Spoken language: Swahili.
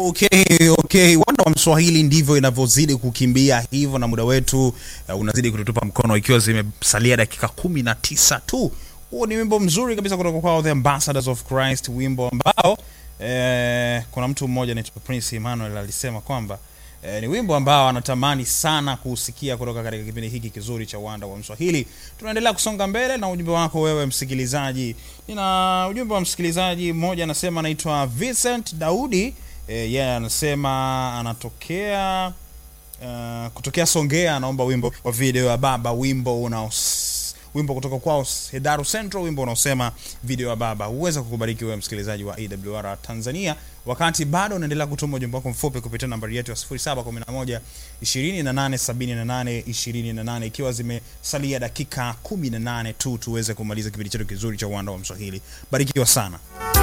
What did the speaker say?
Okay, okay. Wanda wa Mswahili ndivyo inavyozidi kukimbia hivyo, na muda wetu uh, unazidi kututupa mkono, ikiwa zimesalia dakika kumi na tisa tu. Huo ni wimbo mzuri kabisa kutoka kwao The Ambassadors of Christ, wimbo ambao eh, kuna mtu mmoja anaitwa Prince Emmanuel alisema kwamba eh, ni wimbo ambao anatamani sana kuusikia kutoka katika kipindi hiki kizuri cha Wanda wa Mswahili. Tunaendelea kusonga mbele na ujumbe wako wewe msikilizaji. Nina ujumbe wa msikilizaji mmoja anasema, anaitwa Vincent Daudi yeye yeah, anasema anatokea uh, kutokea Songea, anaomba wimbo wa video ya baba, wimbo unao wimbo kutoka kwao Hedaru Central, wimbo unaosema video ya baba. Huweza kukubariki wewe msikilizaji wa AWR Tanzania, wakati bado unaendelea kutuma ujumbe wako mfupi kupitia nambari yetu ya 0711 2878 28, ikiwa zimesalia dakika 18 tu tuweze kumaliza kipindi chetu kizuri cha Uwanda wa Mswahili. Barikiwa sana.